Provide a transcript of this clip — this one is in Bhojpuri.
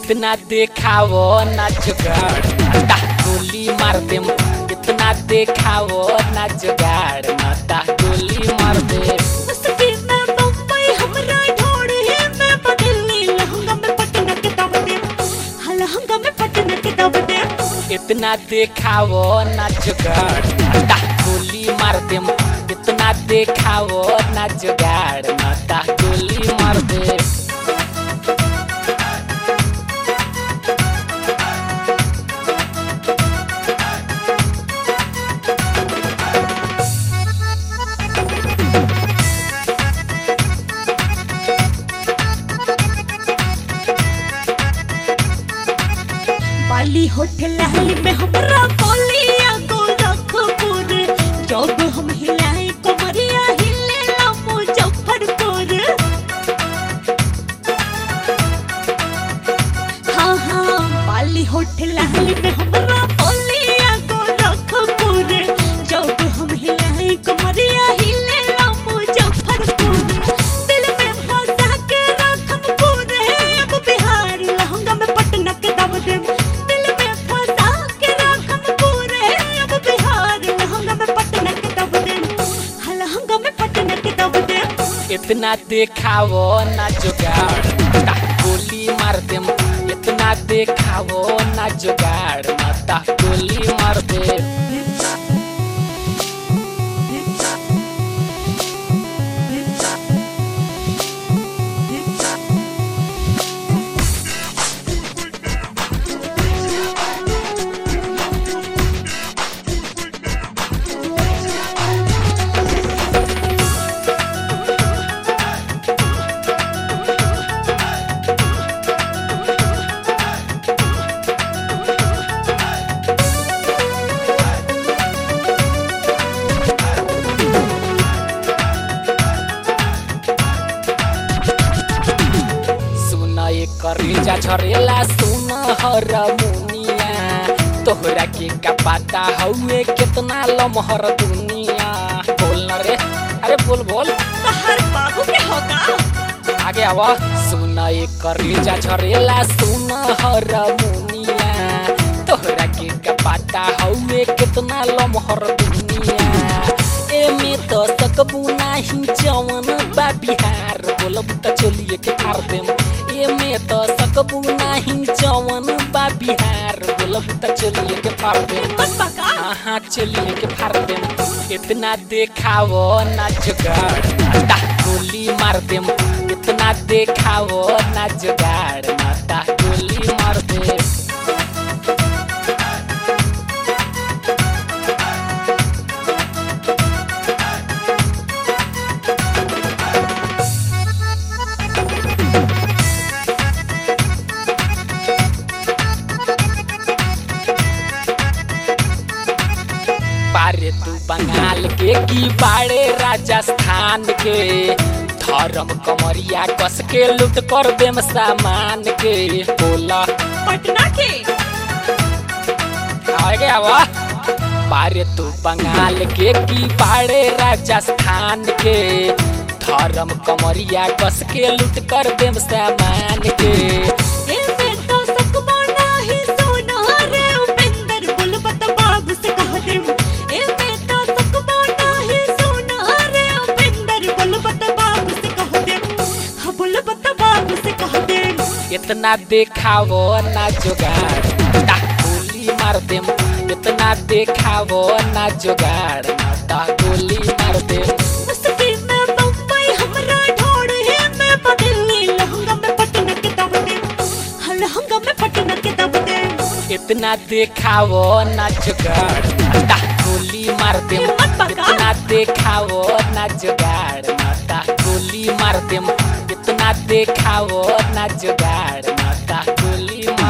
इतना देखावो ना जुगाड़ नाता गोली मार देम इतना देखावो ना जुगाड़ नाता गोली मार दे मस्ती में बम्बई हमरा ढोड़े में बदली लहंगा में पटना के दब दे हाँ, लहंगा में पटना के दब दे इतना देखावो ना जुगाड़ नाता गोली मार देम इतना देखावो ना जुगाड़ नाता गोली मार दे बाली होटल हली में हमरा बोलिया गोरखपुर जब हम हिलाए कमरिया हिले ला मुजफ्फरपुर हाँ हाँ बाली होटल हली में हमरा बोलिया गोरखपुर जब हम हिलाए कमरिया हिले ला मुजफ्फरपुर दिल में फंसा के रखम पूरे अब बिहार लहंगा में पटना के दब दे दिल में फंसा के रखम पूरे अब बिहार लहंगा में पटना के दब दे हाँ, लहंगा में पटना के दब दे इतना देखावो ना जुगाड़ नाता गोली मार देम इतना देखावो ना जुगाड़ नाता गोली मार दे सुन एक रेजा झरेला सुन हर मुनिया तोहरा के का पता हउए कितना लमहर दुनिया बोल न रे अरे बोल बोल हर बाबू के होगा आगे आवा सुन एक रेजा झरेला सुन हर मुनिया तोहरा के का पता हउए कितना लमहर दुनिया एमे तो सकबू नाही जवन बा बिहार बोलब त चलिए के फार देम एमे तो सकबू नाही जवन बा बिहार बोलब त चलिए के फार देम बस बका हाँ चलिए के फार देम इतना देखावो ना जुगाड़ नाता गोली मार देम इतना देखावो ना जुगाड़ नाता गोली मार दे पारे तू बंगाल के की बाड़े राजस्थान के धर्म कमरिया कस के लूट कर देम सामान के बोला पटना के आगे आवा पारे तू बंगाल के की बाड़े राजस्थान के धर्म कमरिया कस के लूट कर देम सामान के एमे तो सकबा नाही सोना रे उपेंद्र बुलबत बाबू से कह दे एमे तो सकबा नाही सोना रे उपेंद्र बुलबत बाबू से कह दे हाँ बुलबत बाबू से कह दे इतना देखावो ना जुगाड़ नाता गोली मार देम इतना देखावो ना जुगाड़ नाता गोली मार देम मस्ती में बम्बई हमरा ढोड़े में बदली लहंगा में पटना के दब दे हाँ, लहंगा में पटना के दब दे इतना देखावो ना जुगाड़ नाता गोली मार देम मत पका। इतना देखावो ना जुगाड़ नाता गोली मार देम इतना देखावो ना जुगाड़ नाता गोली मार